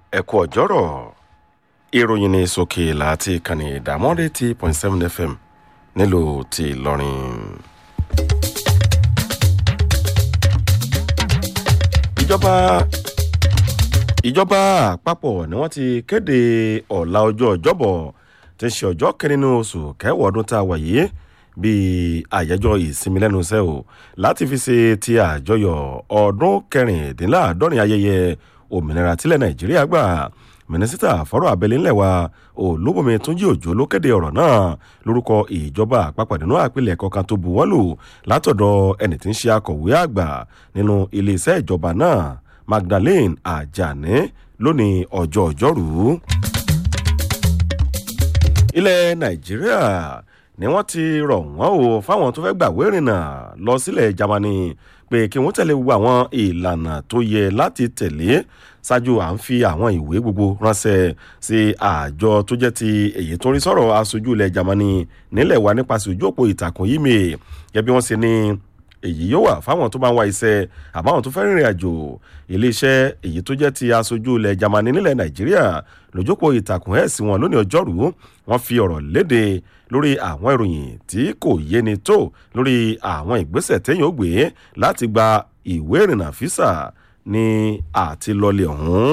ẹ kú ọjọ́rọ̀ ìròyìn ní sókè láti ìkànnì ìdámọ́dé ti point seven fm nílùú ti ìlọrin. ìjọba ìjọba àpapọ̀ ni wọ́n ti kéde ọ̀la ọjọ́ ọjọ́bọ̀ tí ń ṣe ọjọ́ kẹrin nínú oṣù kẹwàá ọdún tá a wà yìí bíi àyájọ́ ìsinmi lẹ́nu iṣẹ́ o láti fi ṣe ti àjọyọ̀ ọdún kẹrìndínláàádọ́rin ayẹyẹ òmìnira tílẹ̀ nàìjíríà gbà mínísítà fọ́rọ̀ abẹ́lé ńlẹ̀ wa olúbọ̀mí túnjí òjò ló kéde ọ̀rọ̀ náà lórúkọ ìjọba àpapọ̀ nínú àpilẹ̀kọ kan tó buwọ́lù látọ̀dọ̀ ẹni tí ń ṣe akọ̀wé àgbà nínú iléeṣẹ́ ìjọba náà magdalene ajani lónìí ọjọ́ ọjọ́rú. ilẹ̀ nàìjíríà ni wọ́n ti rọ̀ wọ́n o fáwọn tó fẹ́ gbàwé ìrìnnà lọ sílẹ̀ germany pé kí wọ́n tẹ̀lé gbogbo àwọn ìlànà tó yẹ láti tẹ̀lé ṣáájú à ń fi àwọn ìwé gbogbo ránṣẹ́ sí àjọ tó jẹ́ ti èyí tó ń rí sọ̀rọ̀ aṣojú ilẹ̀ germany nílẹ̀ wa nípasẹ̀ ojú òpó ìtàkùn yìí mi gẹ́gẹ́ bí wọ́n ṣe ní èyí yóò wà fáwọn tó bá ń wá iṣẹ́ àbáwọn tó fẹ́ rìnrìn àjò iléeṣẹ́ èyí tó jẹ́ ti aṣojú ilẹ̀ germany nílẹ̀ nàìjíríà lójókòó ìtàkùn ẹ̀ sí wọn lónìí ọjọ́rú wọ́n fi ọ̀rọ̀ léde lórí àwọn ìròyìn tí kò yéni tó lórí àwọn ìgbésẹ̀ téèyàn ó gbé láti gba ìwé ìrìnnà físà ní àtilọ́lẹ̀ ọ̀hún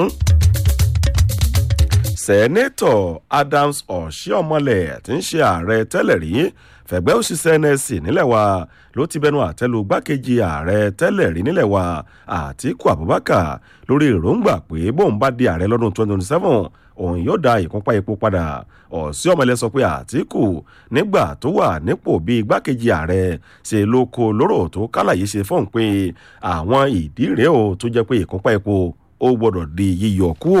sẹ́nẹ́tọ̀ adams ọ̀ṣíọ́mọlẹ̀ tí ń ṣe ààrẹ tẹ́lẹ̀ rí fẹ̀gbẹ́ òṣìṣẹ́ nsc nílẹ̀ wa ló ti bẹnu àtẹ́lu gbákejì ààrẹ tẹ́lẹ̀ rí nílẹ̀ wa àtiku abubakar lórí èròǹgbà pé bóun bá di ààrẹ lọ́dún 2027 òun yóò da ìkúnpá epo padà ọ̀ṣíọ́mọlẹ̀ sọ pé àtiku nígbà tó wà nípò bíi gbákejì ààrẹ ṣe ló kó lóró tó kálàyé ṣe fóun pé àwọn ìdí rèé o tó jẹ́ pé ìkúnpá epo ó gbọ́dọ̀ di yíyọ kúò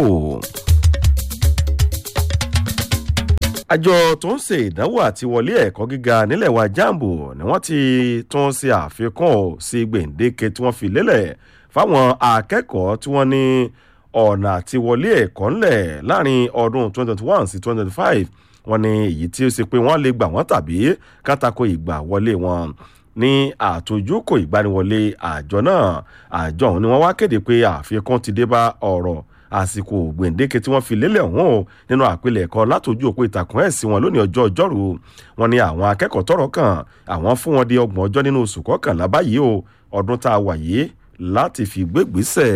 àjọ tó ń ṣe ìdánwò àti wọlé ẹ̀kọ́ gíga nílẹ̀ wa jambo ni wọ́n ti tún ṣe àfikún sí gbèǹdéke tí wọ́n fi lélẹ̀ fáwọn akẹ́kọ̀ọ́ tí wọ́n ní ọ̀nà àti wọlé ẹ̀kọ́ ńlẹ̀ láàrin ọdún 2021 sí 2025 wọ́n ní èyí tí ó ṣe pé wọ́n lè gbà wọ́n tàbí kátàkó ìgbà wọlé wọn ní àtòjúkò ìgbaniwọlé àjọ náà àjọ ọ̀hún ni wọ́n wá kéde pé àfikún ti dé bá ọ̀rọ̀ àsìkò gbèǹdéke tí wọ́n fi lélẹ̀ ọ̀hún o nínú àpilẹ̀kọ látòjú òpó ìtàkùn ẹ̀sìn wọn lónìí ọjọ́ ọjọ́rú wọn ni àwọn akẹ́kọ̀ọ́ tọrọ kàn àwọn fún wọn di ọgbọ̀n ọjọ́ nínú oṣù kọkànlá báyìí o ọdún tá a wà yìí láti fi gbégbèsè.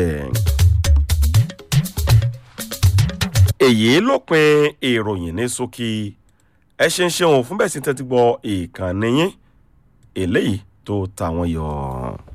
èyí ló pin ìròyìn ní ṣókí ẹ ṣe ń ṣeun fún bẹ́ẹ̀ sí tẹ́tí gbọ́ ìkànnì yín eléyìí tó ta wọn yọ.